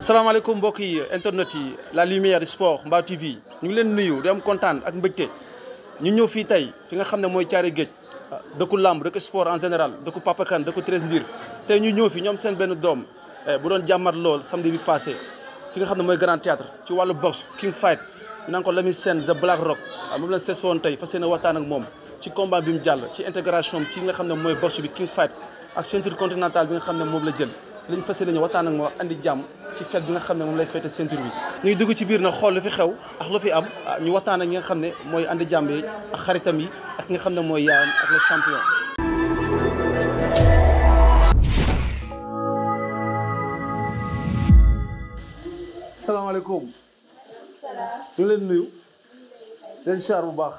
salaamaaleykum mbokk yi internet yi la lumière du sport Mbao TV ñu ngi leen nuyu di am kontaan ak mbégte ñu ñëw fii tey fi nga xam ne mooy caare géej dëkku làmb dëkku sport en général dëkku Papa Kane dëkku Treize Ndir tey ñu ñëw fi ñoom seen benn doom bu doon jàmmat lool samedi bi passé fi nga xam ne mooy grand théâtre ci wàllu boxe king fight ñu naan ko Lamine Sène the Black Rock waaw moom leen sees woon tey fas yéene waxtaan ak moom ci combat bi mu jàll ci intégration ci nga xam ne mooy boxe bi king fight ak ceinture continentale bi nga xam ne moom la jël ci lañ fas yéene ñu waxtaan ak moom andi jàmm ci fête bi nga xam ne moom lay fête ceinture bi ñu ngi dugg ci biir nag xool lu fi xew ak lu fi am ñu waxtaan ak ñi nga xam ne mooy andi jàmm yi ak xaritam yi ak nga xam ne mooy yaayam ak le champion salaamaaleykum ñu ngi leen nuyu leen char bu baax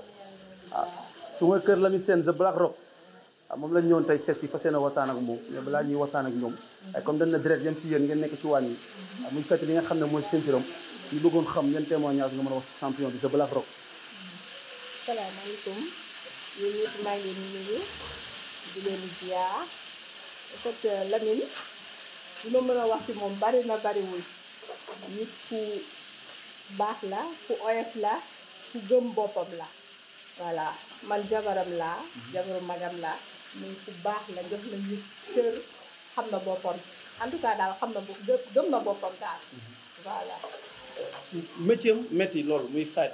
ah su mooy kër Lamine Sène the Black Rock ah moom lañ ñëwoon tey seet si fas yéene waxtaan ak moom mais balaa ñuy waxtaan ak ñoom ay comme dañ na direct yam ci yéen ngeen nekk ci wàll yi ah muy fekk li nga xam ne mooy ceinture am ñu bëggoon xam yan témoignage nga mën a wax ci champion bi the Black Rock salaamaaleykum yéen ñëpp maa ngi leen di nuyu di leen ziar en fait Lamine li ma mën a wax ci moom bari na bariwul nit ku baax la ku oyof la ku gëm boppam la voilà man jabaram laa jabaru magam laa muy ku baax la jox na nit cër xam na boppam en tout cas daal xam na bopp gëm na boppam daal voilà métier am métti loolu muy fight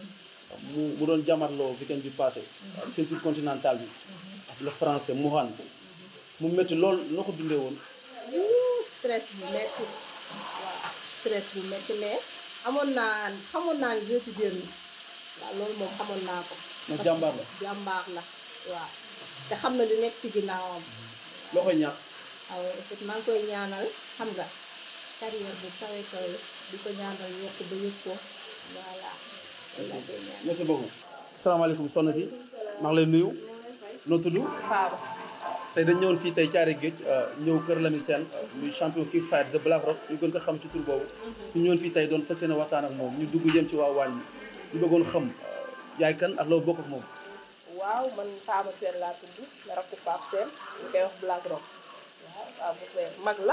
mu mu doon jamarloo weekend bi passé ceinture continentale bi ak le français Mouhan mu métti loolu noo ko dundee woon Wuu, stress bu metti waaw stress bu metti mais amoon naa xamoon naa ni dina ci génn waaw loolu moom xamoon naa ko ndax jàmbaar la jàmbaar la waaw te xam na li nekk ci ginnaawam loo koy ñaax waaw en fait maa ngi koy ñaanal xam nga carrière bu kawe kawe di ko ñaanal yokk ba yëg ko voilà loolu laa koy ñaanal merci beaucoup salaamaaleykum soxna si maa ngi lay nuyu noo tudd Faaba tey dañ ñëwoon fii tey caare géej ñëw kër Lamine Sène muy champion king fight the Black Rock ñu gën ko xam ci tur boobu ñu ñëwoon fii tey doon fas yéene waxtaan ak moom ñu dugg jëm ci waa waañ bi ñu bëggoon xam yaay kan ak loo bokk ak moom waaw man Faaba Sène laa tudd la rakku Pape Sène ñu koy wax Black Rock waaw Faaba Sène mag la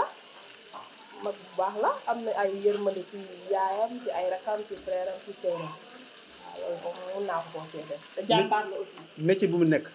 mag bu baax la am na ay yërmande ci yaayam ci ay rakam ci frère am ci sœuram waaw loolu moom mun naa ko koo seede te jàmbaar la aussi métier bu mu nekk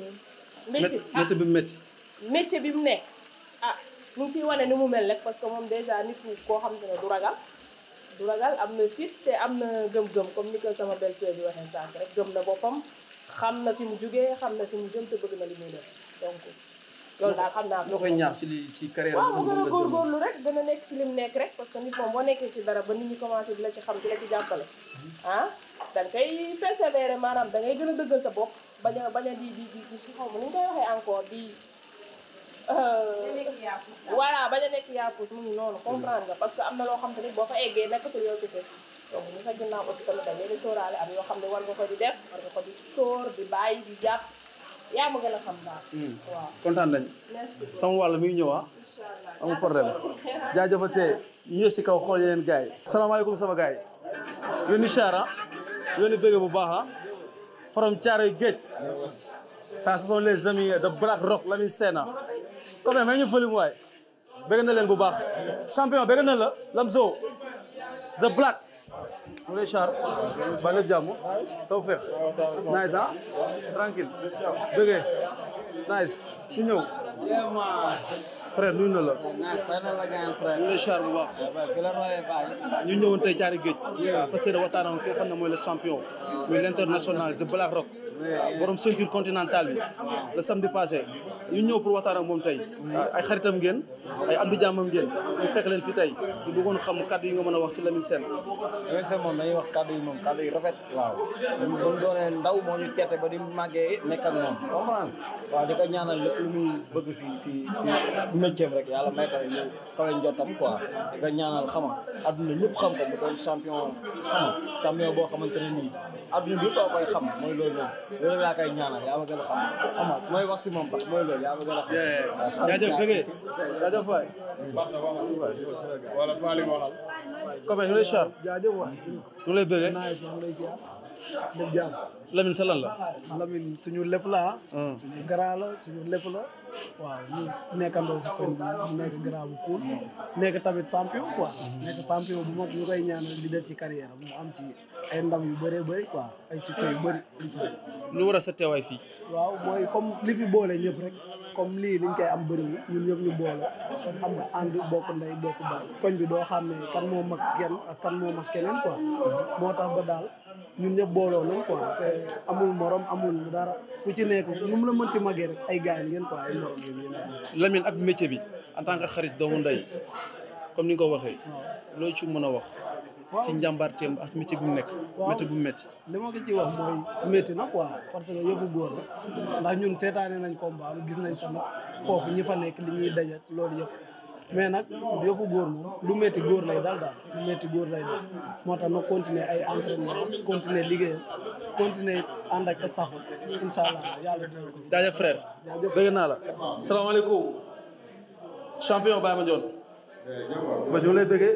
métier ah métier bi mu métti métier bi mu nekk ah mu ngi siy wane ni mu mel rek parce que moom déjà nit ku koo xam te ne du ragal du ragal am na fit te am na gëm-gëm comme ni ko sama belle-sœur bi waxee sànq rek gëm na boppam xam na fi mu jugee xam na fi mu jëm te bëgg na li muy def donc loolu daal xam naa loo koy ñaax ci li ci carrière waaw mu bi gën a moom góorgóorlu rek gën a nekk ci lim nekk rek parce que nit moom boo nekkee ci dara ba nit ñi commencé di la ci xam di la ci jàppale ah da nga koy persévérer maanaam da ngay gën a dëggal sa bopp bañ a bañ a di di di di xaw ma ni ñu koy waxee encore di voilà bañ a nekk yaafus mu ngi noonu comprendre nga parce que am na loo xam te ni boo fa eggee nekkatul yow kese donc ñu fa ginnaaw aussi tamit da ngay di sóoraale am yoo xam ne war nga ko di def war nga ko di sóor di bàyyi di jàpp yaa ma gën a xam daal waaw kontaan nañ merci beaucoup sama wàll mi ngi ñëw ah inchallah amul problème jaajëfatee ñu ñëw si kaw xool yeneen gars yi salaamaaleykum sama gars yi yéen ni char ah yéen ni bëgg bu baax ah from Thiaroye Géej ça ce sont les amis de Black Rock Lamine Sène comme mais ñu volume waay bëgg na leen bu baax champion bëgg na la Lamzo the Black mu lay char ba lépp jàmm taw feex nice ah tranquille bëggee nice ñu ñëw frère nuyu na la ñu lay char bu baax ñu ñëwoon tey caari géej fas yéene waxtaan ak ki nga xam ne mooy le champion muy l'international the Black Rock borom ceinture continentale bi le samedi passé ñu ñëw pour waxtaan ak moom tey ay xaritam ngeen ay am di jàmmam ngeen ñu fekk leen fi tey ñu bëggoon xam kàddu yi nga mën a wax ci Lamine Sène Lamine Sène moom dañuy wax kàddu yi moom kàddu yi rafet waaw ba mu doonee ndaw moo ñu tette ba di màggee nekk ak moom comprendre waaw di ko ñaanal lépp lu muy bëgg si si si métier rek yàlla may ko ñu kawe njottam quoi di ko ñaanal xama adduna ñëpp xam ko mu doon champion xama champion boo xamante ne nii adduna bi yëpp a koy xam mooy loolu noonu loolu laa koy ñaanal yaa ma gën a xam xama su may wax si moom tax mooy loolu yaa ma gën a xam jaajëf bëggee jaajëf waay wala Faly waxal. comme ñu lay char jaajëf waay ñu lay bëggee naaj maa ngi lay ziar def jàmm Lamine sa lan la. Lamine suñu lépp la ah Hmm. suñu grand la suñu lépp la waaw ñu nekkandoo si koñ bi mu nekk grand bu cool nekk tamit champion quoi nekk champion bu mag ñu koy ñaanal di des ci carrière am mu am ci ay ndam yu bëree bëri quoi ay succès yu bëri incha allah lu war a sa teewaay fii. waaw mooy comme li fi boole ñëpp rek comme lii liñ koy am bëriwul ñun ñëpp ñu boole kon xam nga ànd bokk ndey bokk baay koñ bi doo xam ne kan moo mag kenn ak kan moo mag keneen quoi moo tax ba daal ñun ñëpp booloo nañ quoi te amul morom amul dara ku ci nekk nu mu la mënti magee rek ay gaañ ngeen quoi ay morom ngeen yéen ay Lamine ak métier bi en tant que xarit doomu ndey comme ni nga ko waxee loo ci mën a wax. ci njàmbaarteem ak métier bi mu nekk. Waaw. métier bu mu métti. li ma ko ci wax mooy métti na quoi parce que yëfu góor la ndax ñun seetaane nañ combat am gis nañ tamit foofu ñi fa nekk li ñuy daje loolu yëpp mais nag yëfu góor moom lu métti góor lay dal daal lu métti góor lay dal moo tax na continuer ay entraînement continuer liggéeyam continuer ànd ak staff incha allah yàlla dina ko si. jaajëf frère. Jaajëf. bëgg naa la. salaamaaleykum. champion Baye Mandione. ba ñu ngi lay bëggee.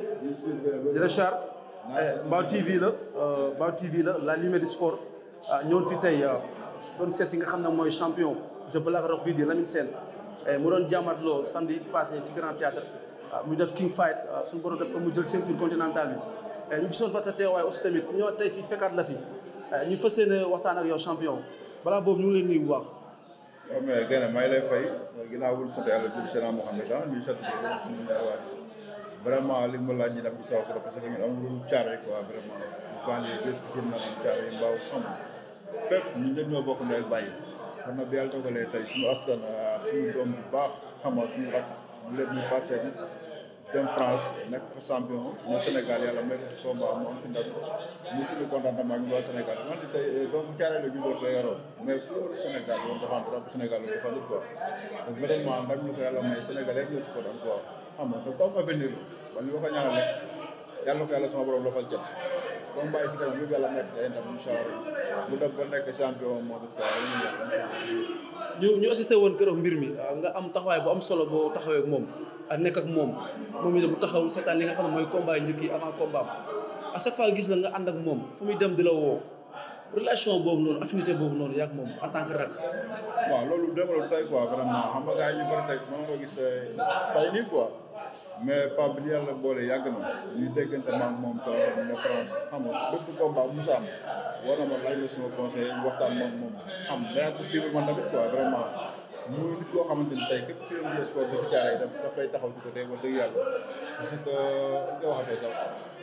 di la char. Mbao TV la. Mbao TV la la lumière du sport. ah ñëwoon fi tey doon seet si nga xam ne mooy champion je blague rock bii di Lamine Sène mu doon jàmmatloo samedi passé si grand théâtre ah muy def king fight ah suñu borom def ko mu jël ceinture continentale bi. ñu gisoon fa ta teewaay aussi tamit ñoo tey fii fekkaat la fi ñu fas yéene waxtaan ak yow champion balaa boobu ñu ngi leen nuyu bu baax. waaw mais gën a may lay fay ginnaaw wul sant yàlla jul sena Mohamed ah ñuy sant suñu ñaarwaay vraiment li ma laaj ñi daf ci saw trop parce que ñun amul caare quoi vraiment banlieue bépp ci na am caare yi mbaaw xam fépp ñu ñëpp ñoo bokk ndey ak bàyyi kon nag bi yàlla dogalee tey suñu askan suñu doom bu baax xam nga suñu rakk ñu lépp ñu parcelle dem France nekk fa champion ñoo Sénégal yàlla may ko fi combat mu am fi ndam ñu suñu contentement ñu waa Sénégal wante tey donc caare la juddoo fa yaroo mais ku wóolu Sénégal loolu défendre drapeau Sénégal loolu défendre quoi donc vraiment ndam ñu ko yàlla may Sénégal yëpp ñoo ci ko daan quoi xam nga te comme avenir la man li ma ko ñaanal rek yàlla na ko yàlla sama borom lafal cat comme bàyyi si kanam yëpp yàlla nekk day ndam incha allah mu dem ba nekk champion moo di quoi lu ñu yàlla incha allah ñu ñu assisté woon keroog mbir mi nga am taxawaay bu am solo boo taxawee ak moom ak nekk ak moom moom itam mu taxaw seetaan li nga xam ne mooy combat yi njëkk yi avant combat am à chaque fois gis la nga ànd ak moom fu muy dem di la woo relation boobu noonu affinité boobu noonu yaa ak moom en tant que rak waaw loolu développé tey quoi vraiment xam nga gars yi ñu bëri tey mën nga ko gis tey nii quoi mais Pape bi ñu yàlla boole yàgg na ñuy déggante ma ak moom téléphone ne France xam nga bépp combat bu Moussa am war na ma laaj la sama conseil ñu waxtaan moom moom xam mais ak suivre man tamit quoi vraiment muy nit koo xamante ni tey képp ku yëngu le sport dafa jaaree daf dafay taxaw ci côté wax dëgg yàlla parce que dañ koy waxatee sax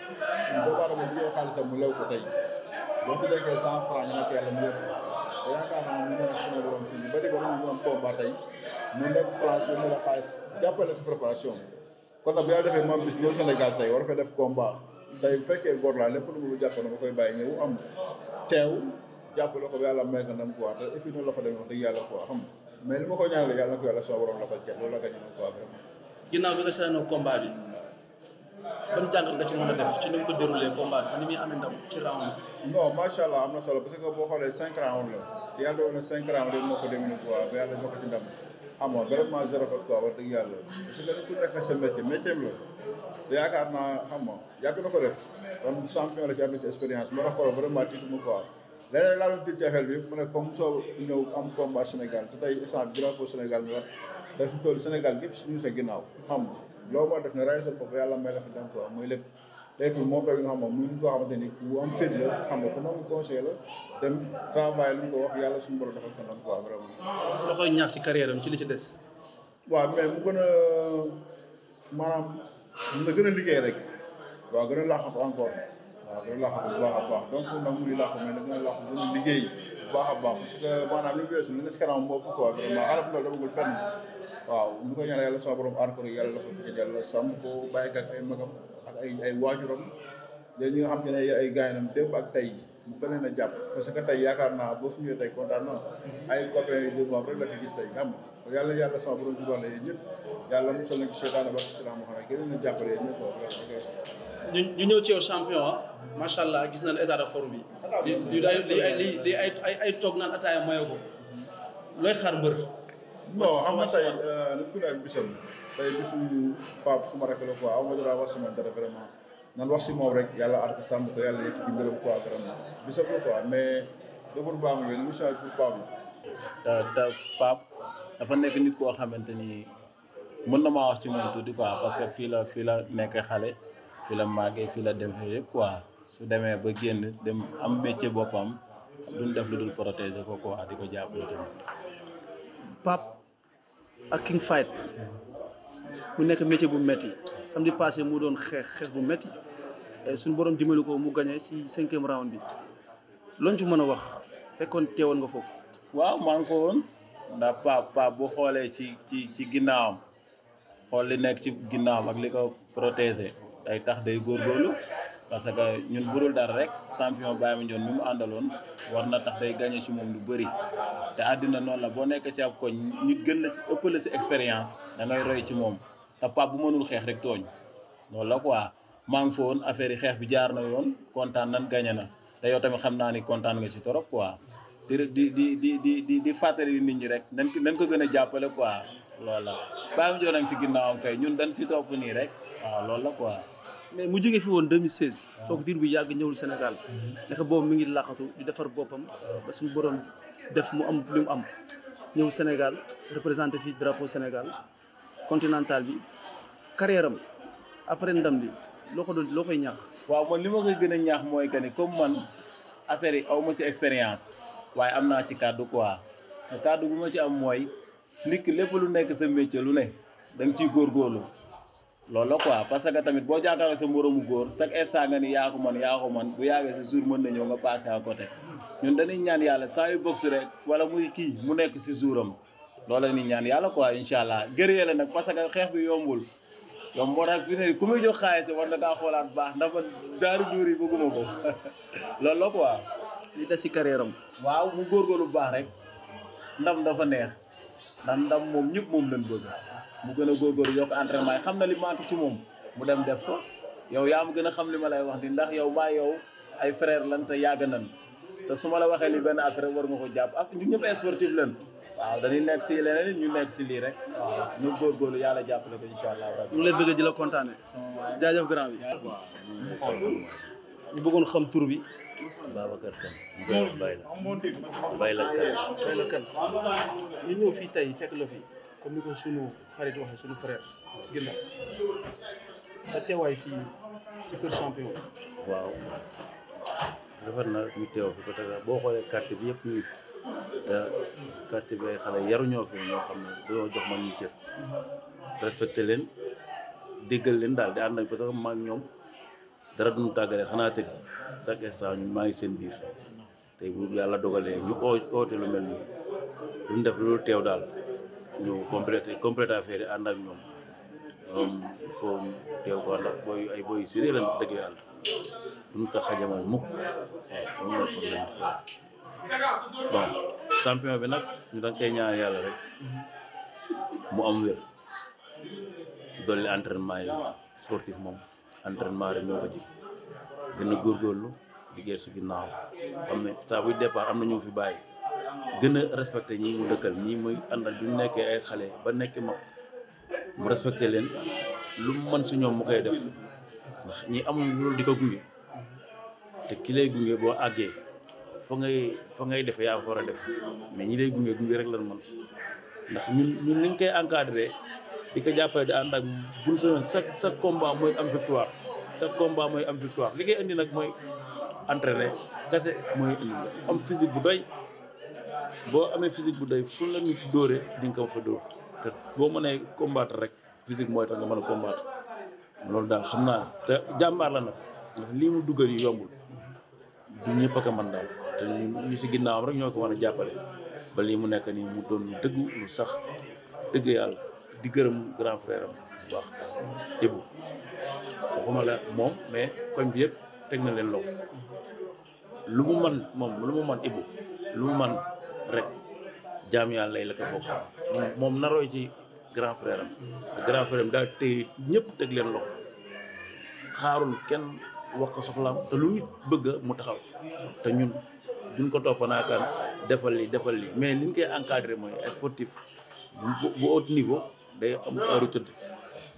doomu aadama bu ñëw xaalisam mu lew ko tey boo ko déggee cent franc ñu nekk yàlla mu yëpp te yaakaar naa mu mën a suma borom fii ñu bëri ba ñu am combat tey mu nekk France yu mën a xaalis jàppale si préparation kon nag bu yàlla defee moom bis ñëw Sénégal tey war fee def combat tey bu fekkee góor laa lépp lu mu jàpp na ma koy bàyyi ñëw am teew jàppale ko ba yàlla may ko ndam quoi te et puis noonu la fa demee wax dëgg yàlla quoi xam nga mais li ma ko ñaanale yàlla na ko yàlla sama borom la fa cat loolu la ko ñaanal quoi vraiment ginnaaw bi nga seetaanoo combat bi ban jàngat nga ci mën a def ci ni mu ko déroulé combat bi ni muy amee ndam ci round non macha allah am na solo parce que boo xoolee cinq rounds la te yàlla doon na cinq rounds rek moo ko demee nii quoi ba yàlla jox ko ci ndam xam nga vraiment zéro faute quoi wax dëgg yàlla parce que ku nekk sa métier métier la te yaakaar naa xam nga yàgg na ko def kon champion la ci am na ci expérience moo tax ko vraiment tiitu mu quoi leneen laa doon tiit ci affaire bi mu ne comme soo ñëw am combat Sénégal te tey instant bi drapeau Sénégal ñu wax te fi mu toll Sénégal gépp suñu sa ginnaaw xam nga loolu moo def ne ray sa bopp yàlla may la fi dem quoi muy lépp léegi moom tamit nga xam ne muy nit koo xamante ni ku am fit la xam nga ku nangu conseil la dem travail lu mu ko wax yàlla suñu borom dafa ko nam quoi vraiment loo koy ñaax ci carrière am ci li ci des waaw mais mu gën a maanaam na gën a liggéey rek waaw gën a laaxatu encore waaw gën a laaxatu bu baax a baax donc nag muy laaxu mais na gën a laaxu gën a liggéey bu baax a baax parce que maanaam li weesu li ne si kanam bopp quoi vraiment xale bu ndaw demagul fenn waaw ñu ko ñaan yàlla sama borom aar ko rek yàlla dafa ko yàlla sàmm ko bàyyi ak ay magam ak ay ay waajuram léegi ñi nga xam te ne ay gaynam démb ak tey mu gën leen a jàpp parce que tey yaakaar naa boo fi ñëwee tey kontaan na ay copains yu démb rek la fi gis tey xam nga yàlla yàlla sama borom jubal la yéen ñëpp yàlla musal na ci seytaane ba salaam xam ne gën leen a jàppale yéen ñëpp wax ñu ñu ñëw ci yow champion ah macha allah gis nañ état de forme bi li li ay li ay li ay ay ay toog naan ataaya mayo ko looy xaar mbër. non xam nga tey nit ku ne ak bisam tey bisu Pape suma rek la quoi aw ma dara wax sama dara vraiment nan wax si moom rek yàlla aar ko sàmm ko yàlla yëkk ci mbërëm quoi vraiment bi sa quoi mais dëgër baamu bi nu change pour Pape te te Pape dafa nekk nit koo xamante ni mën na maa wax ci moom tuuti quoi parce que fii la fii la nekk xale fii la màggee fii la dem yëpp quoi su demee ba génn dem am métier boppam duñ def lu dul protéger ko quoi di ko jàppale tamit. Pape ak King Fight mu nekk métier bu metti samedi passé mu doon xeex xeex bu metti suñu borom dimbali ko mu gagné ci cinquième round bi loolu ci mën a wax fekkoon teewoon nga foofu. waaw maa ngi ko woon ndax Pape Pape bu xoolee ci ci ci ginnaawam xool li nekk ci ginnaawam ak li ko protéger day tax day góorgóorlu parce que ñun budul dara rek champion Baye Mandione mi mu àndaloon war na tax day gagné ci moom lu bëri te àddina noonu la boo nekkee ci ab koñ ñu gën la ci ëpp la ci expérience da ngay roy ci moom te Pape bu mënul xeex rek tooñ loolu la quoi maa ngi fa woon affaire yi xeex bi jaar na yoon kontaan nan gagné na te yow tamit xam naa ni kontaan nga ci torop quoi di di di di di di di fàttali nit ñi rek nañ ko nañ ko gën a jàppale quoi loolu la Baye Mandione nag ci ginnaawam kay ñun dañ ci topp nii rek waaw loolu la quoi. mais mu jógee fi woon 2016. toog diir bu yàgg ñëwul Sénégal. naka boobu mi ngi laqatu di defar boppam ba suñu borom def mu am li mu am ñëw Sénégal représenté fii drapeau Sénégal continental bi carrière am après ndam li loo ko doon loo koy ñaax. waaw man li ma koy gën a ñaax mooy que ni comme man affaire yi aw ma ci expérience waaye am naa ci kàddu quoi te kàddu bu ma ci am mooy nit ki lépp lu nekk sa métier lu ne da nga ciy góorgóorlu. loolu la quoi parce que tamit boo jàkkaarloo sa moromu góor chaque instant nga ni yaa ko man yaa ko man bu yàggee sa jour mën na ñëw nga passé à côté ñun dañuy ñaan yàlla saa yu box rek wala muy kii mu nekk si jouram loolu la ñuy ñaan yàlla quoi incha allah gërëyee la nag parce que xeex bi yombul yomb moo tax fi ne ku muy jox xaalis war na kaa xoolaat baax ndax man daaru dóor yi bëgguma ko loolu la quoi. li des si carrière am. waaw mu góorgóorlu bu baax rek ndam dafa neex ndax ndam moom ñëpp moom lañ bëgg. mu gën a góorgóorlu yokk entraînement yi xam na li manqué ci moom mu dem def ko yow yaa ma gën a xam li ma lay wax ni ndax yow maa yow ay frère lan te yàgg nan te su ma la waxee li benn affaire war nga ko jàpp ak ñu ñëpp sportif lan waaw dañuy nekk si leneen ñu nekk si lii rek waaw ñu góorgóorlu yàlla jàppale ko incha allah rabbi ñu ngi lay bëgg di la kontaane jaajëf grand bi ñu bëggoon xam tur bi Babacar Kane Mbaye la Mbaye la Kane Mbaye la Kane ñu ñëw fii tey fekk la fi comme ni ko sunu xarit waxee sunu frère ginnaaw sa teewaay fii si kër champion waaw rafet na ñu teew fi parce que boo xoolee quartier bi yëpp ñu ngi fi te quartier bi ay xale yaruñoo fi ñoo xam ne dañoo jox man ñu cër respecté leen déggal leen daal di ànd ak parce que maa ngi ñoom dara duñu tàggale xanaa tëdd chaque instant ñu maa ngi seen biir tey bu yàlla dogalee ñu oo oote lu mel nii duñ def loolu teew daal ñu complété complété affaire yi ànd ak ñoom moom il faut teew ko ànd ak booy ay booy sérieux lañ dëgg yàlla duñ ko xajamal mukk waaw moom la problème bon champion bi nag ñu danga koy ñaan yàlla rek mu am wér dolli entraînement yi sportif moom entraînement rek ñoo ko ji gën a góorgóorlu liggéey su ginnaaw xam ne saa buy départ am na ñu fi bàyyi gën a respecté ñi mu dëkkal ñii muy àndal bi mu nekkee ay xale ba nekk mag mu respecté leen lu mu mën si ñoom mu koy def ndax ñi amul loolu di ko gunge te ki lay gunge boo àggee fa ngay fa ngay def yaa fa war a def mais ñi lay gunge gunge rek lan mën ndax ñun ñun ni ñu koy encadré di ko jàppale di ànd ak buñ semaine chaque chaque combat mooy am victoire chaque combat mooy am victoire li koy indi nag mooy entraîné kese mooy indi am physique bu doy boo amee physique bu doy fu la nit dóoree di nga ko fa dóor te boo mënee combattre rek physique mooy tax nga mën a combattre loolu daal xam naa te jàmbaar la nag ndax lii mu dugal yi yombul du ñëpp a ko mën daal te ñu si ginnaawam rek ñoo ko mën a jàppale ba lii mu nekk nii mu doon lu dëggu lu sax dëgg yàlla di gërëm grand frère am bu baax Ibou waxuma la moom mais koñ bi yëpp teg na leen loxo lu mu man moom lu mu man Ibou lu mu man rek jaam yàlla lay la ko bokk moom narooy ci grand frère am te grand frère am daal tey ñëpp teg leen loxo xaarul kenn wax ko soxlaam te lu nit bëgg mu taxaw te ñun duñ ko topp naakaan defal li defal li mais li ñu koy encadré mooy sportif bu bu haut niveau day am heure tëdd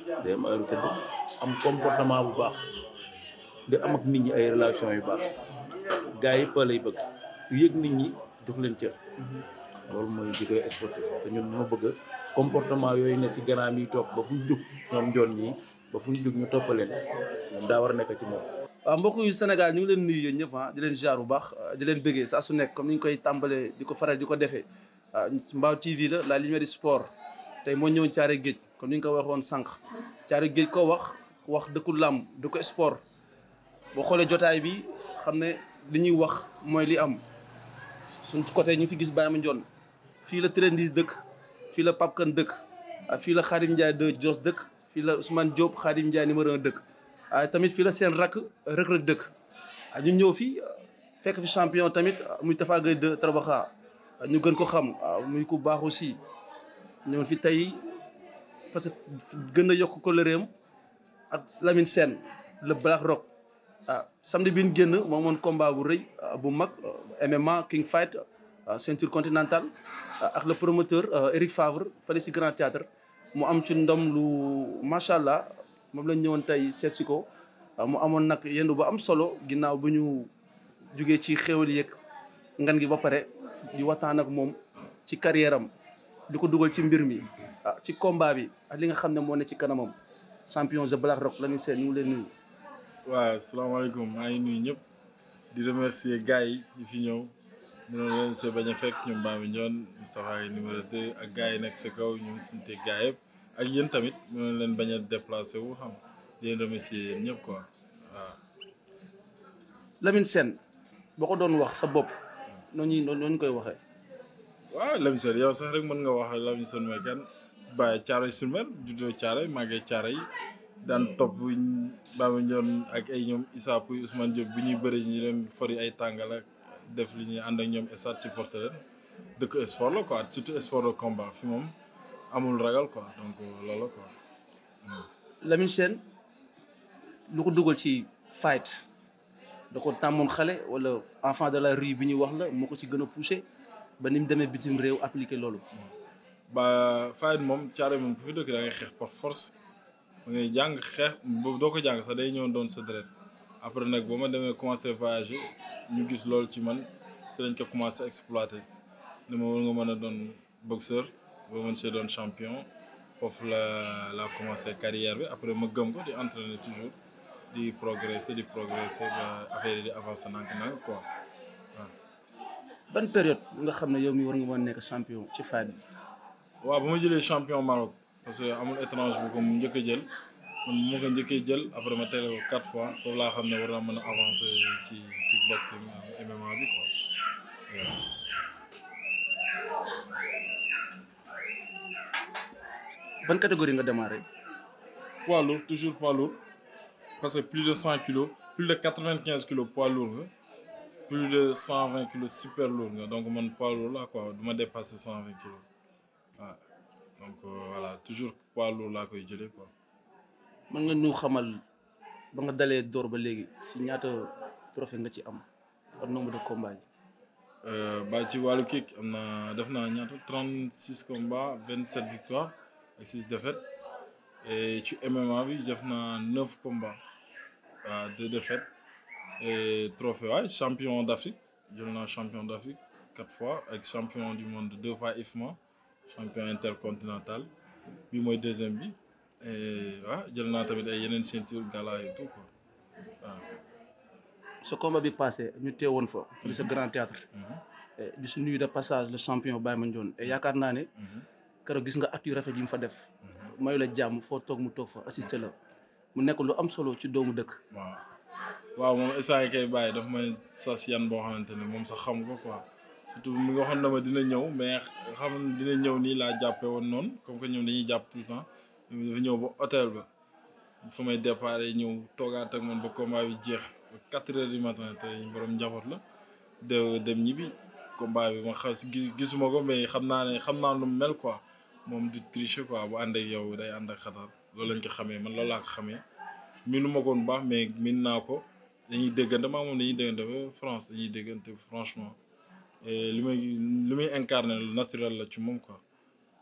day am heure tëdd am comportement bu baax di am ak nit ñi ay relation yu baax gars yi pa lay bëgg yëg nit ñi jox leen cër loolu mooy di koy sportif te ñun ñoo bëgg comportement yooyu ne si ganaam yi toog ba fu ñu jug ñoom njoon ñii ba fu ñu jug ñu toppaleen moom daa war a nekk ci moom waaw mbokk yu Sénégal ñu ngi leen nuyu yéen ñëpp ah di leen jaar bu baax di leen bëggee saa su nekk comme ni ñu koy tàmbalee di ko faral di ko defee ah Mbaaw TV la la lumière du sport tey moo ñëwoon caare géej comme ni ñu ko waxoon sànq caare géej ko wax wax dëkku làmb dëkku sport boo xoolee jotaay bi xam ne li ñuy wax mooy li am suñ côté ñu fi gis Baye Mandione fii la Trendis dëkk fii la Pape Kane dëkk fii la Khadim Ndiaye de Dios dëkk fii la Ousmane Diop Khadim Ndiaye numéro 1 dëkk ah tamit fii la seen rakk Reug Reug dëkk ah ñu ñëw fii fekk fi champion tamit muy Tafa Gueye de Trabaxa ñu gën ko xam muy ku baax aussi ñëwoon fi tey parce que gën a yokk ko lëreem ak Lamine Sène le Black Rock ah samedi bi ñu génn moo moon combat bu rëy bu mag MMA King Fight ceinture continentale ak le promoteur Eric Favre fële si Grand Théâtre mu am ci ndam lu macha allah moom lañ ñëwoon tey seet si ko mu amoon nag yendu bu am solo ginnaaw bu ñu jugee ci xéwal yeeg ngan gi ba pare di waxtaan ak moom ci carrière am di ko dugal ci mbir mi ah ci combat bi ak li nga xam ne moo ne ci kanamam champion The Black Rock Lamine Sène ñu ngi leen nuyu. waaw salaamaaleykum maa ngi nuyu ñëpp di remercier gars yi yi fi ñëw mënoon leen see bañ a fekk ñoom Baye Mandione Moustapha yi numéro 2 ak gars yi nekk sa kaw ñu ngi sante gars yëpp ak yéen tamit mënoon leen bañ a déplacé wu xam di leen remercier yéen ñëpp quoi waaw. Lamine Sène boo ko doon wax sa bopp noonu ñu noonu ñu koy waxee. waaw Lamine Sène yow sax rek mën nga wax Lamine Sène mooy kan Baye Thiaroye sur Mer juddoo Thiaroye màggee Thiaroye yi daan topp Baye Mandione ak ay ñoom Issa Pouye Ousmane Diop bi ñuy bëri ñu dem fori ay tàngal ak def li ñuy ànd ak ñoom stade supporter leen dëkk sport la quoi surtout sport de combat fi moom amul ragal quoi donc loolu quoi. Lamine Sène lu ko dugal ci fight da ko tàmmoon xale wala enfant de la rue bi ñuy wax la moo ko ci gën a poussé ba ni mu demee bitim réew appliqué loolu. ba fight moom Thiaroye moom bu fi dëkk da ngay xeex par force. da ngay jàng xeex boobu doo ko jàng sax day ñëw doon sa deret après nag ba ma demee commencé voyager ñu gis loolu ci man ci lañ ko commencé exploité ne ma war nga mën a doon boxeur ba mën see doon champion foofu la la commencé carrière bi après ma gëm ko di entraîner toujours di progresser di progresser ba affaire yi di avancer nànk-nànk quoi waaw. ban période nga xam ne yow mi war nga mën a nekk champion ci fight bi. waaw ba ma jëlee champion Maroc. parce que amul étrange bu ko mu njëkk a jël man moo ko njëkkee jël après ma teel ko quatre fois foofu laa xam ne war naa mën a avancer ci kickboxing MMA bi quoi. ban catégorie nga démarré. poids lourd toujours poids lourd parce que plus de cent kilos plus de quatre vingt quinze kilos poids lourd nga plus de cent vingt kilos super lourd nga donc man poids lourd la quoi du ma dépasser cent vingt kilos waaw. donc voilà toujours poids lourd laa koy jëlee quoi. mën nga ñu xamal ba nga dalee door ba léegi si ñaata trophée nga ci am ak nombre de combats yi. ba ci wàllu kick am na def naa ñaata trente six combats vingt sept victoires ak six défaites et ci MMA bi def naa neuf combats waaw deux défaites et trophée waay champion d' Afrique jël naa champion d' Afrique quatre fois ak champion du monde deux fois IFMA. champion intercontinental bi mooy deuxième bi waaw jël naa tamit ay yeneen ceinture gala et tout quoi waaw. sa combat bi passé ñu teewoon fa. di sa grand théâtre di su nuyu de passage le champion Baye Mandione et yaakaar naa ne. keroog gis nga acte yu rafet yi mu fa def. mayu la jàmm foo toog mu toog fa assisté la mu nekk lu am solo ci doomu dëkk. waaw waaw moom instant yi kay bàyyi daf may sas yan boo xamante ne moom sax xam ko quoi. surtout mi nga waxoon na ma dina ñëw mais xam dina ñëw nii laa jàppee woon noonu comme que ñoom dañuy jàpp tout le temps dafa ñëw ba hôtel ba fa may départ ñëw toogaat ak man ba combat bi jeex ba quatre heures du matin te borom njaboot la de dem ñibbi combat bi ma xas gis gisuma ko mais xam naa ne xam naa nu mu mel quoi moom du tricher quoi bu ànd ak yow day ànd ak xatar loolu lañ ko xamee man loolu laa ko xamee miinu ma ko bu baax mais miin naa ko dañuy déggante maa moom dañuy déggante ba France dañuy déggante franchement. li may li muy incarné lu naturel la ci moom quoi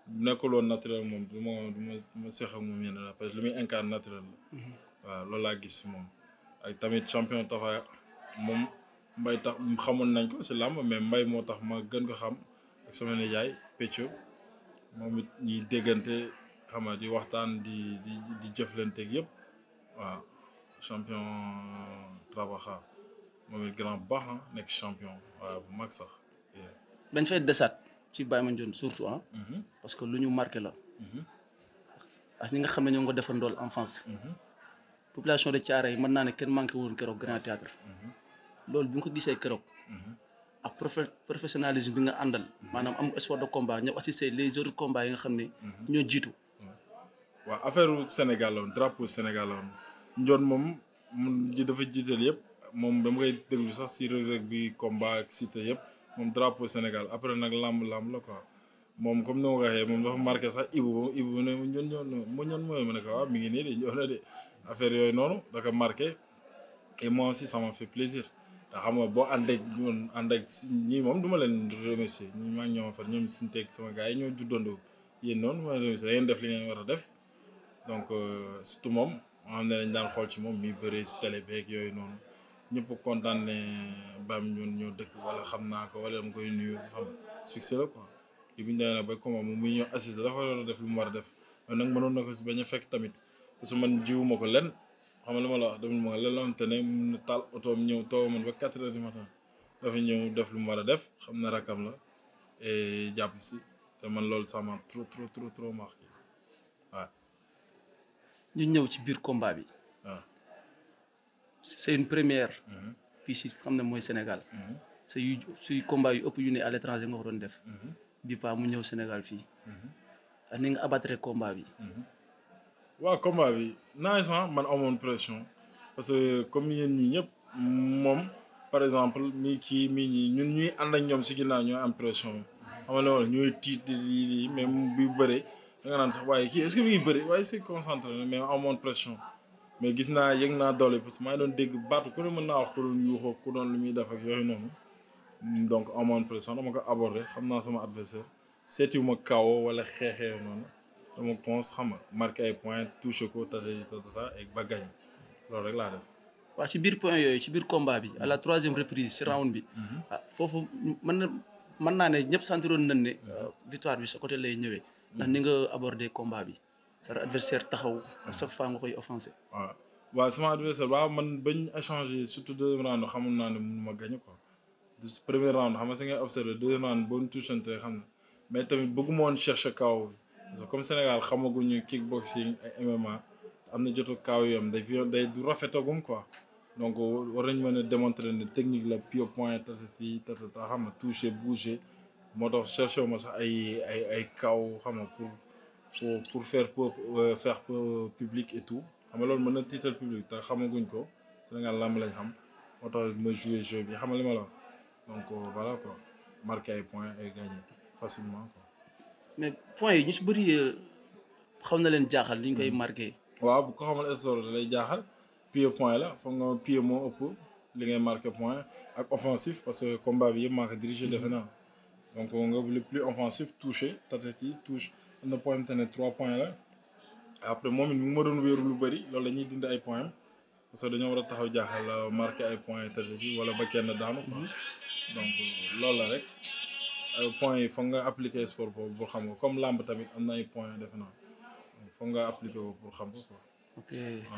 bu nekkul woon naturel moom du ma du ma du ma seq ak moom yenn la parce que li muy incarne naturel la. waaw loolu laa gis si moom. ak tamit champion Tafa moom mbay tax xamoon nañ ko si làmb mais mbay moo tax ma gën ko xam ak sama nijaay Pécco moom it ñuy déggante xam nga di waxtaan di di di jëflanteeg yëpp waaw champion Trabaxa moom it grand bu baax ah nekk champion waaw bu mag sax. dañ fay desaat ci Baye Mandione surtout ah Mhm, parce que lu ñu marqué la mhm, ak ñi nga xam ne ñoo ngi ko defandool enfance mhm, population de Thiaroye yi mën naa ne kenn manqué woon keroog grand théâtre mhm, loolu bi nga ko gisee keroog mhm. ak profe- professionnalisme bi nga àndal maanaam am espoir de combat ñëw assister les autres combats yi nga xam ne ñoo jiitu waaw affaire Sénégal la woon drapeau Sénégal la woon njoon moom mun ji dafa jiital yëpp moom dama koy déglu sax si rëg-rëg bi combat ak cité yëpp moom drapeau Sénégal après nag lamb lamb la quoi moom comme ni ma ko waxee moom dafa marqué sax Ibu ba Ibu mu ne mu ñoon ñoon mu ñoon mooy ma ne ko waaw mi ngi nii de ñëw na de affaire yooyu noonu da ko marqué et moi aussi ça m'a fait plaisir ndax xam nga boo ànd ak ñoom ànd ak si ñii moom du ma leen remercier ñi maa ngi ñoo fa ñoom suñu teg sama gars yi ñoo juddandoo yéen noonu ma leen remercier da ngeen def li ngeen war a def donc euh, surtout moom moo xam ne dañ daan xool ci moom mi bëree si télé beeg yooyu noonu ñëpp kontaan ne Bam ñun ñoo dëkk wala xam naa ko wala dama koy nuyu xam succès la quoi yi bu ñu demee nag ba comment moom muy ñëw assister dafa war a def lu mu war a def mais nag mënoon na ko si bañ a fekk tamit parce que man jiwuma ko lenn xam nga li ma la wax demul ma ko lenn la te ne mun na taal otoom ñëw taw man ba quatre heures du matin dafa ñëw def lu mu war a def xam na rakam la et jàpp si te man loolu ça m'a trop trop trop trop marqué waaw ñu ñëw ci biir combat bi waaw. c'est une première Mhm, fii si xam ne mooy Sénégal mhm, c'est yu suy combat yu ëpp yu ne à l'étranger nga ko doon def mhm, bi pa mu ñëw Sénégal fii mhm. ak ni nga abattre combat bi waaw combat bi naaj sax man amoon pression parce que comme yéen ñi ñëpp moom par exemple mi kii mi ñi ñun ñuy ànd ak ñoom si ginnaaw ñooy am pression xam nga loolu ñooy tiit di di di mais bi bëree da nga naan sax waaye kii est-ce que mi ngi bëri waaye c'est concentré na mais amoon pression mais gis naa yëg naa doole parce que maa ngi doon dégg baatu ku ne mën naa wax ku doon yuuxoo ku doon lu muy def ak yooyu noonu donc amoon pression dama ko aborder xam naa sama adversaire seetiwuma kawo wala xeexee noonu dama pense xam nga marqué ay points touché ko tata tata et ba gagné loolu rek laa def. waaw ci biir point yooyu ci biir combat bi à la troisième reprise ci round bi ah foofu mën na mën naa ne ñëpp sentiroon nañ ne victoire bi sa côté lay ñëwee ndax ni nga abordé combat bi sa adversaire taxaw à chaque fois nga koy offensé waaw waaw sama adversaire waaw man bañ échanger surtout deuxième round xamoon naa ne mënu ma gagné quoi du premier round xam nga si ngay observé deuxième round boo ñu touchante xam na mais tamit bëgguma woon chercher kaw bi parce que comme Sénégal xamaguñu kickboxing ay MMA am na jotu kaw yom day day du rafetagum quoi donc war nañ mën a démontrer ne technique la pied point tata fii tata xam nga toucher bouger moo tax cherché wu ma sax ay ay ay kaw xam nga pour pour pour faire pour faire pour public et tout xam nga loolu mën na tiital public te xamaguñ ko Sénégal lamb lañ xam moo tax ma jouer jeu bi xam nga li ma la wax donc voilà quoi marquer ay points et gagner facilement quoi. mais points yi ñu si bëri xaw na leen jaaxal ni ñu koy marqué. waaw bu ko xamal histoire da lay jaaxal pied point la foog nga pied moo ëpp li ngay marqué point ak offensif parce que combat bi yëpp maa ko dirigé defe naa donc nga le plus offensif touché tatati touche am na point te ne trois points la après moom it mu ma doon wéeru lu bëri loolu la ñuy dindi ay points parce que dañoo war a taxaw jaaxal marqué ay points tatati wala ba kenn daanu quoi donc loolu la rek ay points yi foog nga appliquer sport boobu pour xam ko comme lamb tamit am na ay points defe naa foog nga appliquer ko pour xam ko quoi. ok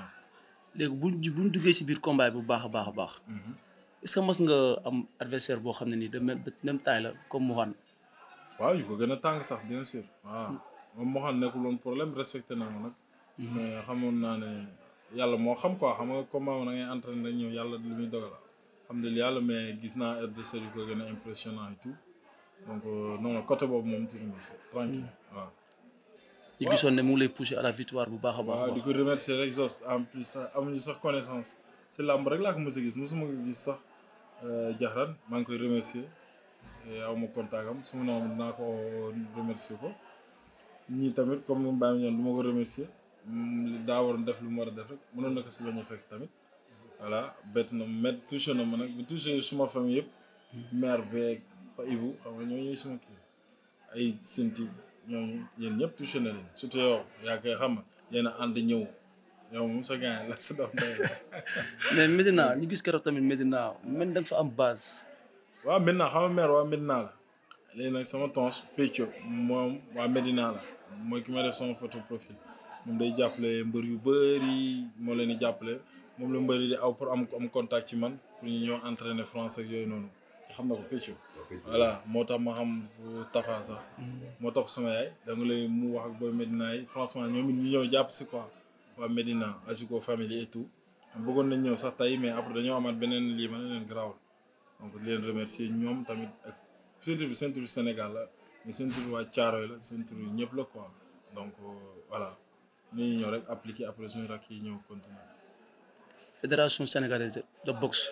léegi buñ buñ duggee ci biir combat bu baax a baax a baax est-ce que mos nga am adversaire boo xam ne nii de même de même taille la comme Mohan. waaw yu ko gën a tàng sax bien sûr waaw moom Mohan nekkul woon problème respecté naa ko nag. mais xamoon naa ne yàlla moo xam quoi xam nga combat ma da ngay entraîné rek ñëw yàlla lu muy dogal alhamdulilah yàlla mais gis naa adversaire yu ko gën a impressionnant et tout donc non non côté boobu moom tuuti na tranquille waaw. ñu gisoon ne mu ngi lay pousser à la victoire bu baax a baax. waaw di ko remercier rek Zoss en plus sax amuñu sax connaissance si làmb rek laa ko mos a gis mosuma ko gis sax jaxran maa ngi koy remercier aw ma contact am su ma noonu dinaa ko remercier ko ñii tamit comme mu bàyyi ñoon du ma ko remercier daa waroon def lu mu war a def rek mënoon na ko si bañ a fekk tamit voilà bett na met touché na ma nag bu touché suma famille yëpp mère beeg pa Ibu xam nga ñoo ñuy suma kii ay senti ñooñu yéen ñëpp touché na leen surtout yow yaa koy xam nga yéen a ànd ñëw yow moom sa gars la sa doom day mais Medina ñu gis keroog tamit Medina man da nga fa am base. waaw Medina xam nga maire waa Medina la léegi nag sama tonche Pécco moom waa Medina la mooy ki ma def sama photo profil moom day jàppale mbër yu bëri moo leen di jàppale moom la mbëri di aw pour am am contact ci man pour ñu ñëw entraîner France ak yooyu noonu xam na ko Pécco voilà moo tax ma xam bu Tafa sax moo topp sama yaay da nga lay mu wax ak booy Medina yi franchement ñoom it ñu ñëw jàpp si quoi waa Medina Asiko famille et tout bëggoon nañ ñëw sax tey mais après dañoo amaat beneen lii ma ne leen garaawul donc di leen remercier ñoom tamit ak surtout bi ceinture Sénégal la mais ceinture waa Thiaroye la ceinture ñëpp la quoi donc voilà ñu ñëw rek appliquer après suñu rakk yi ñëw continuer. fédération sénégalaise de boxe.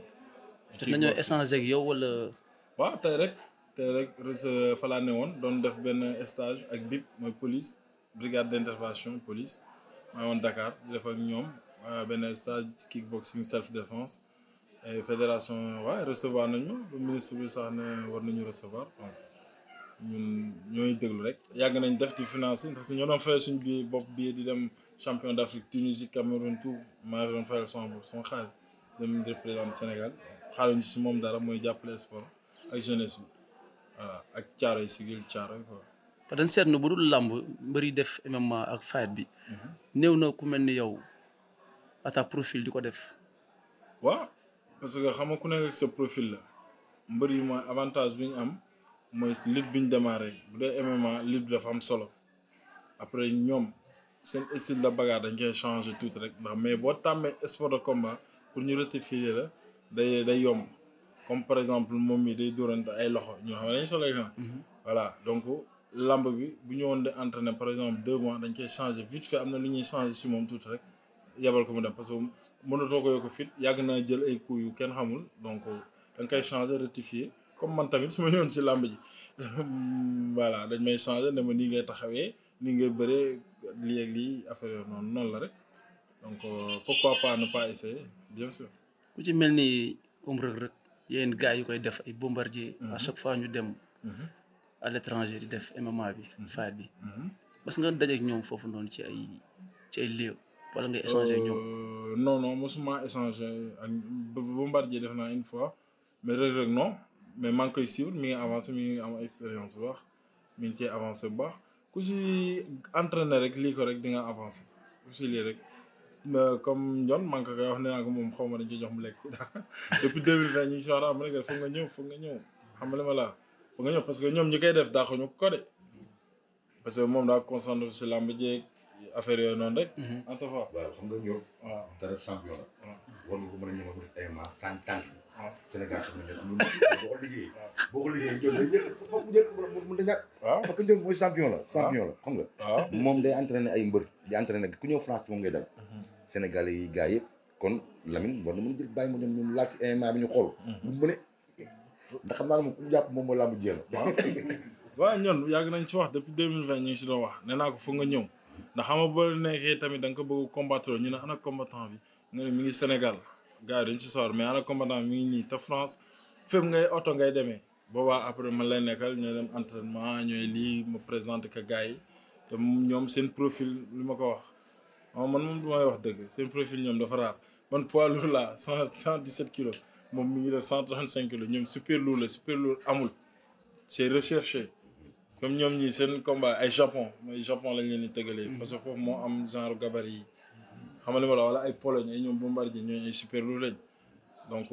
jot nañoo Kickboxing. échanger ak yow wala. waaw tey rek tey rek rece fa laa ne woon doon def benn stage ak BIP mooy police brigade d' intervention police maa ngi woon Dakar di def ak ñoom euh, benn stage kickboxing self défense et fédération waaye recevoir nañu le ministre bi sax ne war nañu recevoir donc ñun ñooy déglu rek yàgg nañ def di financer ndax si ñoo doon fayal suñu billet bopp billet di dem champion d' Afrique Tunisie Cameroun tout maa ngi doon fayal sama bopp sama xaalis dem di représenter Sénégal xaaruñu si moom dara mooy jàppale sport ak jeunesse bi voilà ak caaro yi sigil caaro yi quoi. parce que dañ seetlu bu dul làmb mbëri def MMA ak fight bi. néew na ku mel ni yow à ta profil di ko def. waaw parce que xam nga ku nekk ak sa profil la mbër yi mooy avantage bi ñu am mooy lutte bi ñu démarré bu dee MMA lutte bi dafa am solo après ñoom seen style de bagarre dañ koy changé tuuti rek ndax mais boo tàmmee sport de combat pour ñu rectifier la day day yomb comme par exemple moom mi day dóorante ay loxo ñoo xam ne dañu solo ay gants. voilà donc lamb bi bu ñu woon di entraîner par exemple deux mois dañ koy changé vite fait am na lu ñuy changé si moom tuuti rek yebal ko mu dem parce que mënatoo ko yokk fit yàgg naa jël ay coups yu kenn xamul donc da nga koy changé rectifier comme man tamit su ma ñëwoon si lamb ji voilà dañ may changé ne ma nii ngay taxawee nii ngay bëree lii ak lii affaire yooyu noonu noonu la rek donc euh, pourquoi pas ne pas essayer bien sûr. ku ci mel ni comme Reug Reug yéen gars yu koy def ay bombardier à chaque fois ñu dem à l'étranger di def MMA bi fight bi parce que nga dajeek ñoom foofu noonu ci ay ci ay léew wala ngay échanger ak ñoom Euh, non non mosuma échanger ak Bombardier def naa une fois mais Reug Reug non mais maa ngi koy suivre mi ngi avancé mi ngi am expérience bu baax mi ngi ciy avancé bu baax ku si entraîné rek lii ko rek di nga avancé ku si lii rek na- comme Ndion maa ngi ko koy wax nee naa ko moom xaw ma dañ ciy jox mu lekk depuis deux mille vingt ñu ngi si wax am rek foog nga ñëw foog nga ñëw xam nga li ma la foog nga ñëw parce que ñoom ñi koy def daaxuñu ko de parce que moom daa concentré si làmb jeeg affaire yooyu noonu rek. en tout cas waaw xam nga ñoom. waaw dara champion la. war nga ko mën a ñëw def ay maas sans tànk bi. waaw Sénégal xam nga ñoom boo ko liggéeyee. boo ko liggéeyee ñoom day jël foog mu jël mu mu ñàkk. waaw parce que ñoom mooy champion la. champion la xam nga. waaw moom day entraîné ay mbër di entraîné ku ñëw France moom ngay dal. Sénégalais yi gars yëpp kon Lamine war na mën a jël bàyyi ma ñoom ñoom laal si MMA bi ñu xool. lu mu mëne ndax xam naa ne moom ku mu jàpp moom mooy làmb jéem. waaw ñoon yàgg nañ ci wax depuis deux mille vingt ñu ngi si doon wax nee naa ko foog nga ñëw ndax xam nga boo nekkee tamit da nga ko bëgg combattre ñu ne ana combattant bi nga ne mi ngi Sénégal gars yi dañ si sawar mais ana combattant bi mi ngi nii te France fépp ngay oto ngay demee boobaa après man lay nekkal ñooy dem entraînement ñooy lii ma présenté que gars yi te ñoom seen profil li ma ko wax waaw man moom du may wax dëgg seen profil ñoom dafa raar man poids lourd la cent cent dix sept kilos moom mi ngi def cent trente cinq kilos ñoom super lourd la super lourd amul c'est recherché comme ñoom ñii seen combat ay japon mooy japon lañ leen di tëgalee parce que foofu moo am genre gabarit yi xam nga li ma la wala ay pologne ay ñoom bombardier ñooñu ay super lourd lañ donc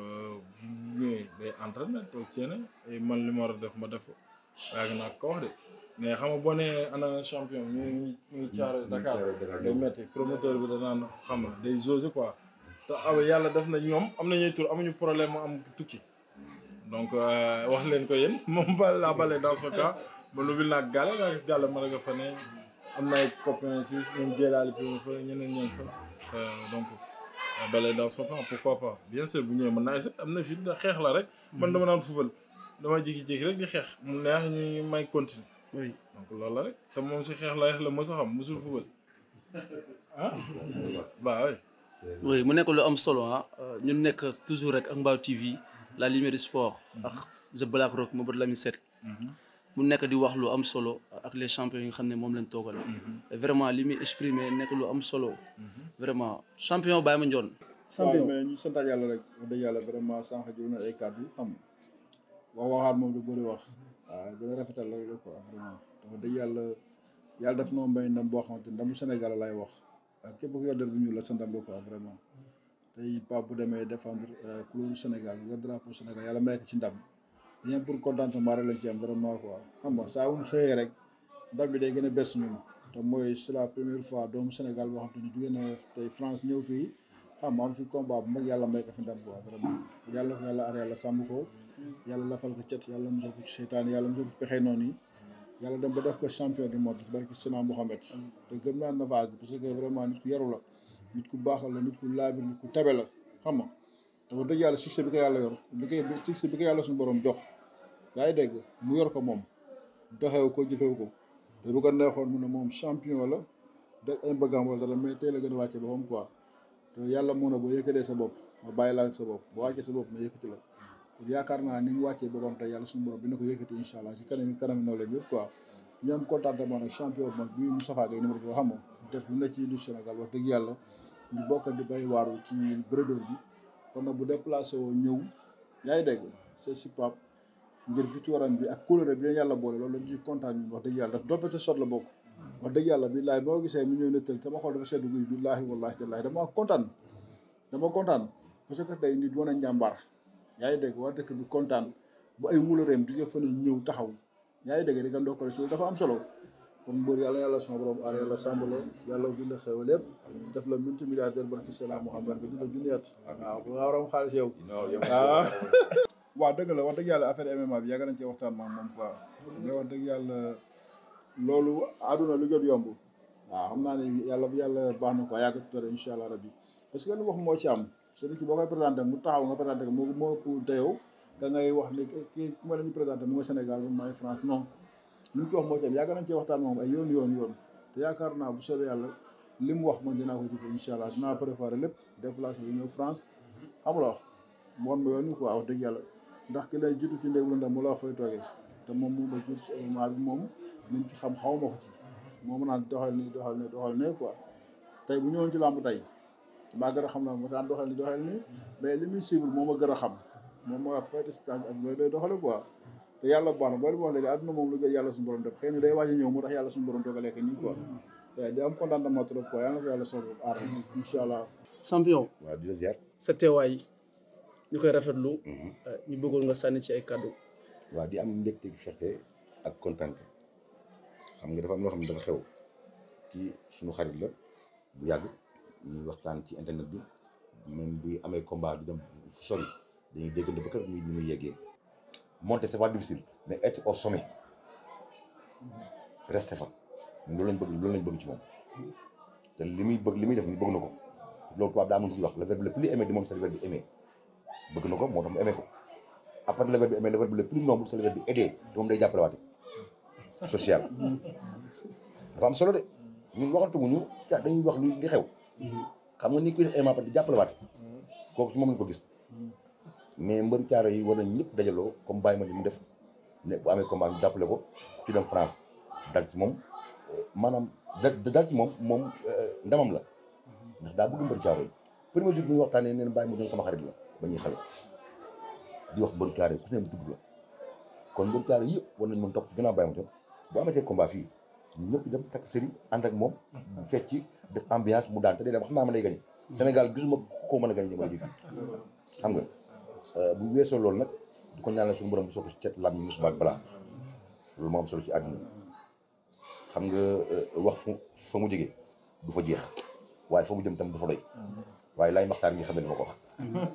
ñooy day entraîné toog ceene et man li ma war a def ma def ko yàgg naa ko wax de mais xam nga boo nee ana champion ñu ngi ñu ngi caare Dakar day metti promoteur bi danaan xam nga day jauger quoi te aw yàlla def na ñoom am nañuy tur amuñu problème mu am tukki donc wax leen ko yéen moom ba laa bale dans ce cas ba lu bil naag gàlle naa gàlle ma nga fa ne am na ay copains suisse ñoom jéelaali fi fa ñeneen ñeen fa te donc bale dans ce cas pourquoi pas bien sûr bu ñëwee mën naa essayer am na fi xeex la rek man dama naan fubal dama jékki-jékki rek di xeex mu neex ñu may continuer oui donc loolu la rek te moom si xeex la la mos a xam mosul fubal ah bah oui oui mu nekk lu am solo ah ñu nekk toujours rek ak Mbao TV la lumière du sport ak The Black Rock Mamadou Lamine Seck mu nekk di wax lu am solo ak les champions yi nga xam ne moom lañ toogal vraiment li muy exprimer nekk lu am solo vraiment champion Baye Mandione waaw mais ñu sant yàlla rek wax dëgg yàlla vraiment sànq jël na ay kàddu xam wax waxaat moom du bëri wax waaw gën a rafetal rek la quoi vraiment wax dëgg yàlla yàlla def noo mbay ndam boo xamante ni ndamu Sénégal lay wax ak képp ku yor der bu ñuul la sa ndam la quoi vraiment tey Pape bu demee défendre couleur Sénégal yor drapeau Sénégal yàlla may ko ci ndam dañu pour contentement rek lañ ci am vraiment quoi xam nga saa wuñ xëyee rek ndam bi day gën a bes ñun te mooy c'est la première fois doomu Sénégal boo xam te ni jógee na tey France ñëw fii xam nga am fi combat bu mag yàlla may ko fi ndam quoi vraiment yàlla ko yàlla ar yàlla sàmm ko yàlla lafal ko cet yàlla musal ko ci seytaan yàlla musal ko ci pexe noonu yi yàlla dem ba def ko champion du monde barki Sena Mohamed te gëm naa Navaaz parce que vraiment nit ku yaru la nit ku baaxal la nit ku laabir nit ku tabe la xam nga dafa dëgg yàlla succès bi ko yàlla yor bi koy succès bi ko yàlla suñu borom jox yaa ngi dégg mu yor ko moom doxew ko jëfew ko te bu ko neexoon mu ne moom champion la def ay mbëggam wala dara mais tey la gën a wàcce boppam quoi te yàlla moo ne boo yëkkatee sa bopp ma bàyyi laa sa bopp boo wàccee sa bopp ma yëkkati la kon yaakaar naa ni mu wàccee boppam tey yàlla suñu borom dina ko yëkkati incha allah ci kanam yi kanam naw leen yëpp quoi ñu am contentement nag champion bu mag bii Moustapha Gueye numéro bi xam nga def lu ne ci du Sénégal wax dëgg yàlla ñu bokk di bay waaru ci bredeur bi kon nag bu déplacé woo ñëw yaa ngi dégg c'est si pap ngir victoire bi ak couleur bi leen yàlla boole loolu lañ ci kontaan ñun wax dëgg yàlla daf doppe sa sot la bokk wax dëgg yàlla billaahi boo gisee mu ñëw nettal sama xol dafa seddu guy billaahi wallaahi tallaahi dama kontaan dama kontaan parce que tey nit wane njàmbaar yaa ngi dégg waa dëkk bi kontaan bu ay wulareem jóge fa ne ñëw taxaw yaa ngi dégg di nga ndokkale si dafa am solo kon mbër yàlla yàlla sama borom aar yàlla sàmm la yàlla bi la xewal lépp def la multimilliardaire barki salaam Muhammad nga dina junniyaat waaw bu nga waram xaalis yow waaw waaw dëgg la wax dëgg yàlla affaire MMA bi yàgg nañ cee waxtaan maam moom quoi mais wax dëgg yàlla loolu àdduna lu jot yomb waaw xam naa ne yàlla bu yàlla baax na quoi yàgg tuddare incha allah rabbi parce que lu wax moo ci am c'est que boo koy présenté mu taxaw nga présenté ko moo moo ëpp dayoo da ngay wax ni kii ku ma leen di présenté mu nga Sénégal man maay France non li mu ci wax moo ci am yàgg nañ cee waxtaan moom ay yoon yoon yoon te yaakaar naa bu soobee yàlla li mu wax man dinaa ko jëfee incha allah dinaa préparé lépp déplacé bi ñëw France xam nga wax mu wan ma yoon wi quoi wax dëgg yàlla ndax ki lay jiitu ci ndéeglu ndax mu la fay toogee te moom mu ma jiitu si événement bi moom liñ ci xam xaw ma ko ci moom naan doxal nii doxal nii doxal nii quoi tey bu ñëwoon ci làmb tey maa gën a xam naa ma daan doxal nii doxal nii mais li muy suivre moom a gën a xam moom mooy fayte stage ak loolu day doxale quoi te yàlla baax na boo wax léegi àdduna moom lu gën yàlla suñu borom def xëy na day waaj a ñëw moo tax yàlla suñu borom dogalee ko nii quoi di am contentement trop quoi yàlla na ko yàlla soxla aar incha allah champion waaw di la ziar sa teewaay ñu koy rafetlu ñu bëggoon nga sànni ci ay kàddu waaw di am mbégte gi fierté ak kontante xam nga dafa am loo xam ne dafa xew kii suñu xarit la bu yàgg ñuy waxtaan ci internet bi même buy amee combat du dem fu sori dañuy déggante ba kër muy ñu muy yeggee monter c'est pas difficile mais être au sommet rester fa loolu lañ bëgg loolu lañ bëgg ci moom te li muy bëgg li muy def ni bëgg na ko loolu tubaab daa am lu ñuy wax le verbe le plus aimé du monde c'est le verbe aimer bëgg na ko moo tax mu aimé ko après le verbe aimer le verbe le plus noble c'est le verbe aider te moom day jàppale waate social dafa am solo de ñun waxantu mu ñu dañuy wax lu li xew xam nga ni kuy def aimer après di jàppale waate kooku ci moom lañ ko gis mais mbër caaro yi war nañ ñëpp dajaloo comme bàyyi ma ni mu def ne bu amee combat ñu jàppale ko ci dem France dal ci moom maanaam da dal ci moom moom ndamam la ndax daa bëgg mbër caaro yi premier jour bi ñuy waxtaanee neen bàyyi ma doon sama xarit la ba ñuy xale di wax mbër caaro yi ku ne mu tudd la kon mbër caaro yëpp war nañ mën topp ci gannaaw bàyyi ma doon bu amatee combat fii ñëpp dem takk sëri ànd ak moom fecc ci def ambiance mu daan te day dem xam naa ma lay gañe Sénégal gisuma koo mën a gañe jamono ji fii xam nga bu weesoo loolu nag du ko ñaanal suñu borom bu soog ci cet lam ñu musubaak balaa loolu moo am solo ci àdduna xam nga wax fu fa mu jógee du fa jeex waaye fa mu jëm tam du fa doy waaye laay maxtaar mi xam ne li ma ko wax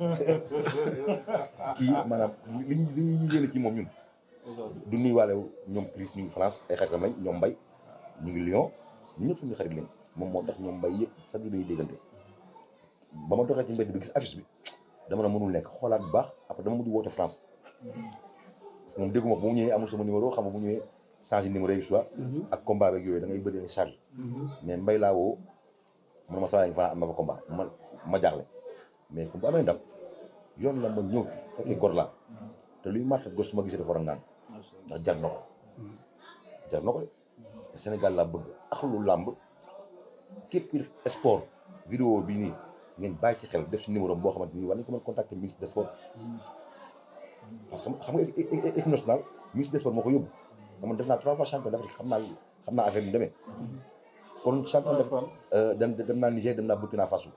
kii maanaam li ñu li ñu yéene ci moom ñun du nuy waale ñoom Chris ñu ngi France ay xaritam lañ ñoom Mbay ñu ngi Lyon ñëpp suñu xarit lañ moom moo tax ñoom Mbay yëpp sax du dañuy déggante ba ma doxee ci mbedd bi gis affiche bi dama ne mënul nekk xoolaat bu baax après dama mujj woote France parce que moom dégguma ko bu mu ñëwee amul sama numéro xam nga bu ñëwee changé numéro yi soit ak combat beeg yooyu da ngay bëri charge mais mbay laa woo man ma saa yi fa am na fa combat ma ma jaaxle mais comme bu amee ndam yoon la ma ñëw fi fekkee gor laa te luy màtt gos su ma gisee dafa war a ngaan ndax jar na ko jar na ko de Sénégal laa bëgg ak lu làmb képp ku def sport vidéo bi nii ngeen bàyyi ci xel def si numéro boo xamante ni war nañ ko mën contacter ministre des sports parce que xam nga équipe nationale ministre des sports moo ko yóbbu te man def naa trois fois champion d'Afrique xam naa xam naa affaire bi mu demee kon champion def dem dem naa Niger dem naa Burkina Faso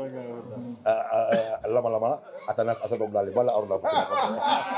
lama lama atanak asa dog daal wala aru naa Burkina Faso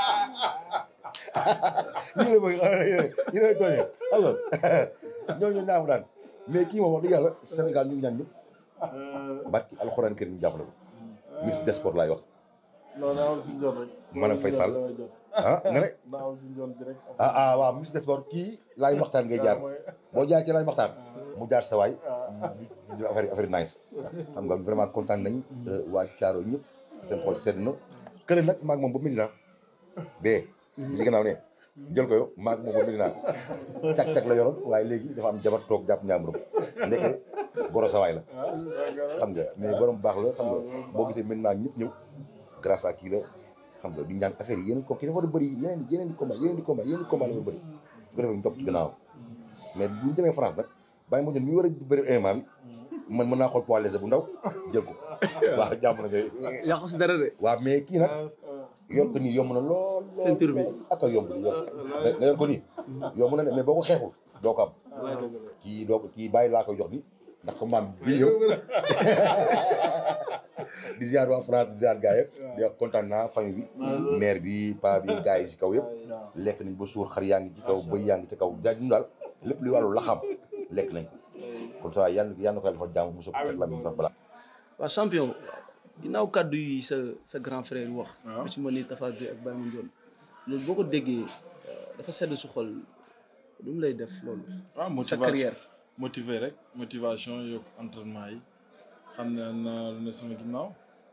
ñu la bëgg ñu lay tooñee xam nga ñooñu naa daan mais kii moom wax dëgg yàlla Sénégal ñu ngi ñaan ñëpp barki alxuraan kër ñu jàppale ko ministre des sports laay wax non naa am suñu jot rek. maanaam Faye Sall ah nga ne naa am suñu jot direct. ah ah waaw ministre des sports kii laay waxtaan ngay jaar boo jaar ci laay waxtaan mu jaar sa waay ñu def affaire affaire nice xam nga vraiment kontaan nañ waa Thiaro ñëpp seen xol sedd na kële nag maag moom ba Medina bee ci gannaaw ne jël ko yow maag moom ba Medina cag-cag la yoroon waaye léegi dafa am jabar toog jàpp ñaamuro ndeke goro sa waay la xam nga mais borom baax la xam nga boo gisee maintenant ñëpp ñëw grâce à kii la xam nga di ñaan affaire yi yeneen ko kii dafa war a bëri yeneen yeneen di combat yeneen di combat yeneen di combat la war a bëri su ko defee ñu topp ci gannaaw mais bu ñu demee France nag bàyyi ma jël mi war a bëri MMA bi man mën naa xool poids léger bu ndaw jël ko waaw jàmm na ngay yaa ko si dara de. waaw mais kii nag yor ko nii yomb na lool ceinture bi ak a yomb yor nga yor ko nii yomb na ne mais boo ko xeexul doo ko am kii doo ko kii bàyyi laa koy jox ni ndax ko maam bi yow di ziar waa France di ziar gaa yëpp di wax kontaan naa famille bi mère bi pa bi gaa yi si kaw yëpp lekk nañ ba suur xar yaa ngi ci kaw bëy yaa ngi ci kaw jaaj ñu daal lépp luy wàllu laxam lekk nañ ko comme ça yàlla yàlla na ko yàlla defal jàmm mosu ko teg la mi sax balaa waaw champion ginnaaw kàddu yi sa sa grand frère wax bu ci mën ni Tapha Gueye ak Baye Mandione loolu boo ko déggee dafa sedd su xol lu mu lay def loolu waaw sa motivation carrière motivé rek motivation yokk entraînement yi xam ne am naa lu ne sama ginnaaw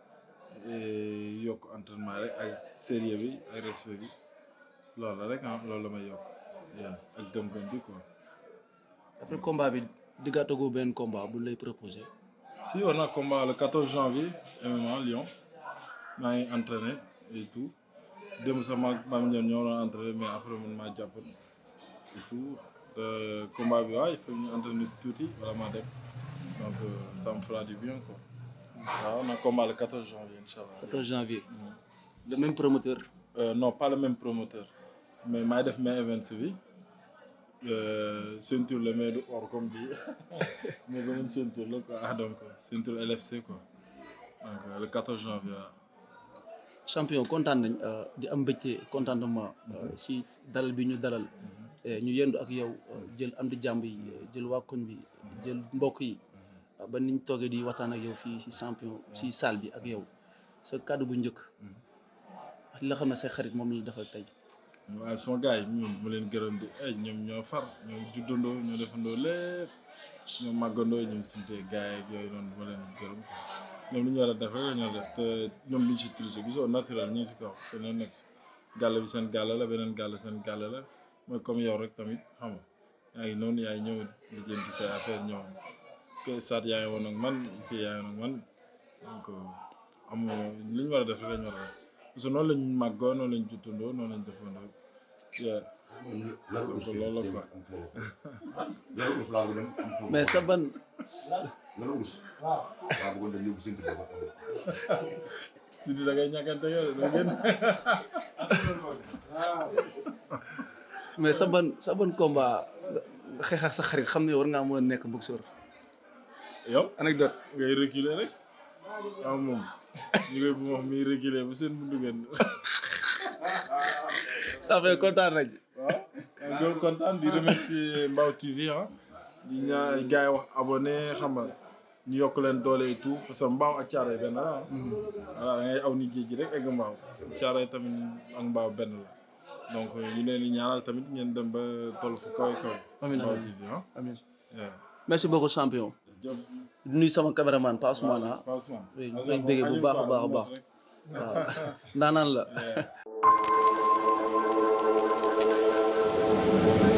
et yokk entraînement rek ak sérieux bi ak respect bi loolu la rek ah loolu la may yokk yaa ak gëm-gëm bi quoi. après combat bi diggaatagoo benn combat bu lay proposé si war naa combat le 14 janvier MMA Lyon maa ngi entraîné et tout démb sax maag Bam Ndione ñoo doon entraîné mais après man maa jàpp et tout te combat bi waaw il faut ñu entraîné si tuuti wala maa dem donc euh, ça me fera du bien quoi waaw on a combat le 14 janvier incha allah. 14 janvier le même promoteur Euh, non pas le même promoteur mais maay def main events bi euh, ceinture la mais du or comme bi mais beneen ceinture la quoi ah donc ceinture LFC quoi donc euh, le 14 janvier waaw. champion kontaan nañ di am mbégte contentement si dalal bi ñu dalal ñu yendu ak yow jël am di jàmb yi jël waa koñ bi jël mbokk yi ba niñ toogee di waxtaan ak yow fii si champion si salle bi ak yow sa kàddu bu njëkk ak li nga xam ne say xarit moom la defal tey waaye sama gars yi ñoom ma leen gërëm di ay ñoom ñoo far ñoo juddandoo ñoo defandoo lépp ñoo màggandoo ñoom sinte gars yi yooyu noonu ma leen gërëm quoi ñoom li ñu war a def rek la ñu war a def te ñoom duñ si tricher gisoo naturel ñu ngi si kaw seen yoon nekk si gàll bi seen gàll la beneen gàll seen gàll la mooy comme yow rek tamit xam nga yaa ngi noonu yaay ñëw lijjanti say affaire ñëw que saat yaa ngi woon ak man fii yaa ngi woon ak man donc amoo li ñu war a def rek la ñu war a def parce que noonu lañ màggoo noonu lañ juttandoo noonu lañ defandoo yeah. donc loolu la quoi. lan urus laa bëgg dem mais sa ban lan urus waaw bëggoon dem yóbbu seen kër Sidi da ngay ñàkkante yow da ngeen. mais sa ban sa ban combat nga xeex ak sa xarit xam ne war ngaa mën a nekk boxeur yow anecdote ngay reculer rek waaw moom ñu koy bu wax muy reculer ba seen buntu ngeen. ça fait kontaan nañ waaw maa ngi kontaan di remercier Mbao TV ah di ñaa gars yi wax abonné xam nga ñu yokk leen doole et tout parce que Mbao ak Thiaroye benn la ah. voilà da ngay aw ni géej gi rek egg Mbao Thiaroye tamit ak Mbao benn la donc ñu leen di ñaanal tamit ngeen dem ba toll fu kawe kawe. Amiin, Mbao amiin. TV ah. amiin yeah. merci beaucoup champion Diop di nuyu sama caméraman Pa Ousmane ah Pausement. oui ñu koy bëggee bu baax a baax a baax waaw ndaanaan la Yeah.